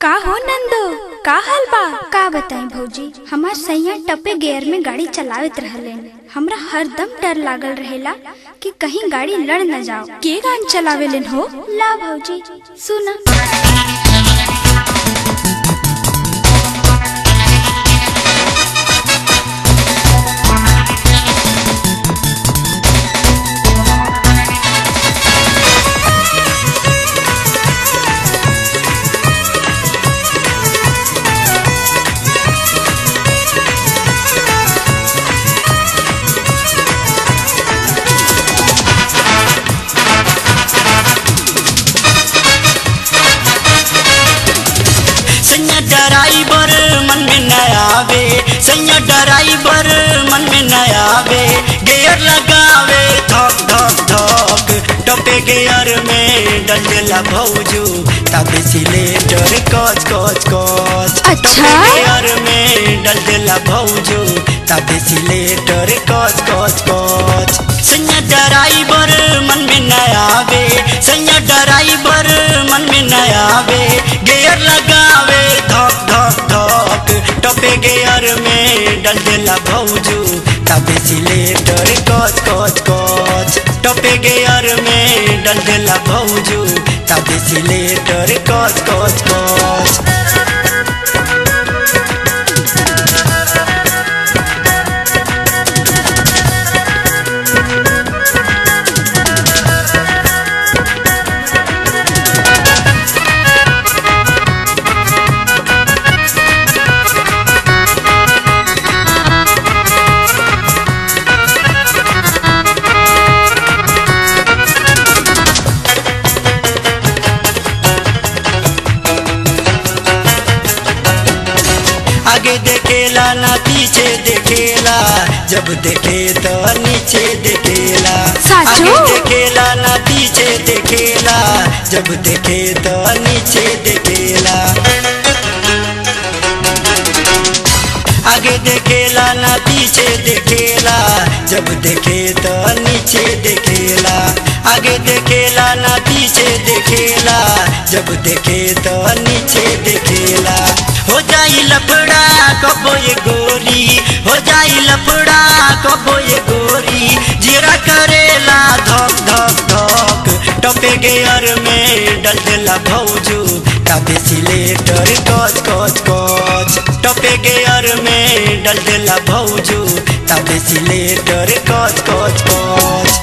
का हो नंदो का हाल बा का बताई भौजी हमार सैया टपे गियर में गाड़ी चलावत रहले हमरा हरदम डर लागल रहेला कि कहीं गाड़ी लड़ न जाओ के गान चलावेलन हो ला भौजी सुना सैया ड्राइवर मन में न आवे सैया ड्राइवर मन में न आवे गियर लगावे धक धक धक टपे गियर में डल देला भौजू तब सिलेंडर कच कच कच अच्छा? टपे गियर में डल देला भौजू तब सिलेंडर कच कच कच सैया ड्राइवर मन में न आवे सैया ड्राइवर मन में न आवे गियर लगावे धक धक धक टपे गियर में डल देला भौजू तबे सिलेंडर कच कच कच टपे गियर में डल देला भौजू तबे सिलेंडर कच कच कच आगे देखेला ना पीछे देखेला जब देखे तो नीचे देखेला साचो? आगे देखेला ना पीछे देखेला जब देखे तो नीचे देखेला आगे देखेला ना पीछे देखेला जब देखे तो नीचे देखेला आगे देखेला ना पीछे देखेला जब देखे तो नीचे देखेला हो जाई लफड़ा कबो ये गोरी हो जाई लफड़ा कबो ये गोरी जीरा करेला धक धक धक टपे गियर में डल देला भौजू तबे सिलेटर कच कच कच टपे गियर में डल देला भौजू तबे सिलेटर कच कच कच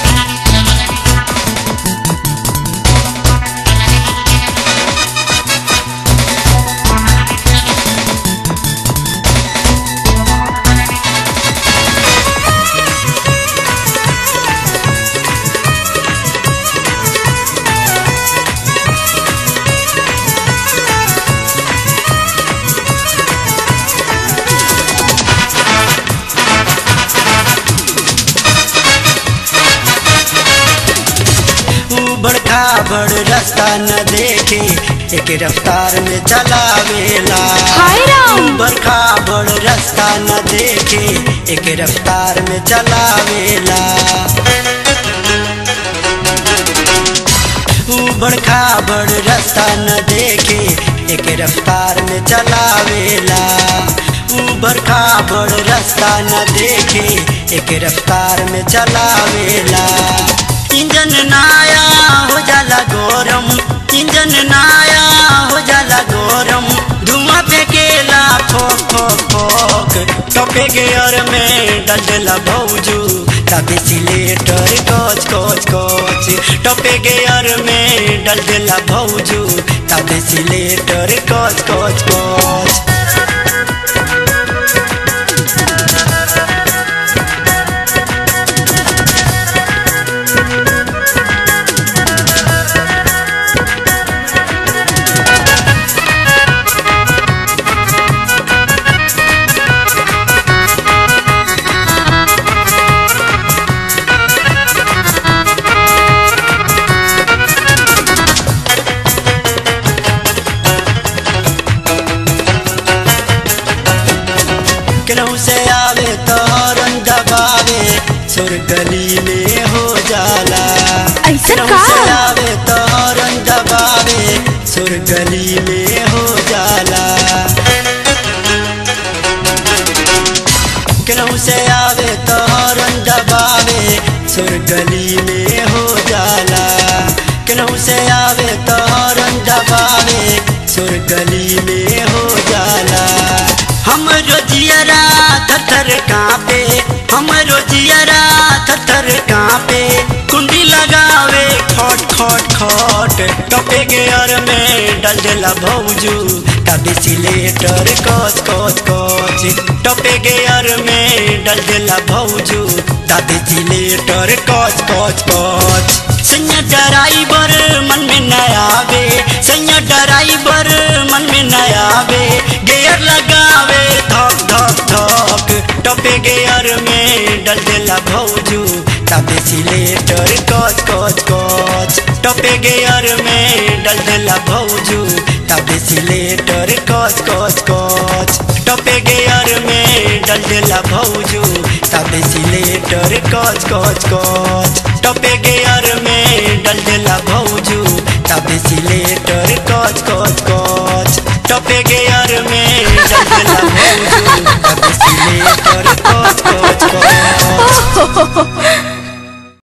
उबड़ खाबड़ रास्ता न देखे एक रफ्तार में चलावेला हाय राम। उबड़ खाबड़ रास्ता न देखे एक रफ्तार में चलावेला उबड़ खाबड़ रास्ता न देखे एक रफ्तार में चलावेला उबड़ खाबड़ रास्ता न देखे एक रफ्तार में चलावेला इंजन नाया हो जाला गरम इंजन नाया हो जाला गरम धुआं फेंकेला ठोक ठोक ठोक टपे गियर में डलला भौजू तबे सिलेटर कच कच कच टपे गियर में डल देला भौजू तबे सिलेटर कच कच कच केनहू से आवे तो हॉर्न दबावे सुर गली में हो जाला ऐसे केनहू का? से आवे तो हॉर्न दबावे सुर गली में हो सुर गली में हो जाला केनहू से आवे तो हॉर्न दबावे सुर गली में हो जाला हम रोजियरा थर कांपे हम रोजियरा थर कांपे कुंडी लगावे खट खट खट टपे गेयर में डल देला भौजू तबे सिलेटर कच कच कच टपे गेयर में डल देला भौजू तबे सिलेटर कच कच कच सैया ड्राइवर मन में न आवे सैया ड्राइवर मन में न आवे गेयर लगावे धक धक धक टपे गेयर में डल देला भौजू तबे सिलेटर कच कच कच टपे गेयर में डल देला भौजू तबे सिलेटर कच कच कच टपे गेयर में डल देला भौजू तबे सिलेटर कच कच कच टपे गेयर में डल देला भौजू तबे सिलेटर कच कच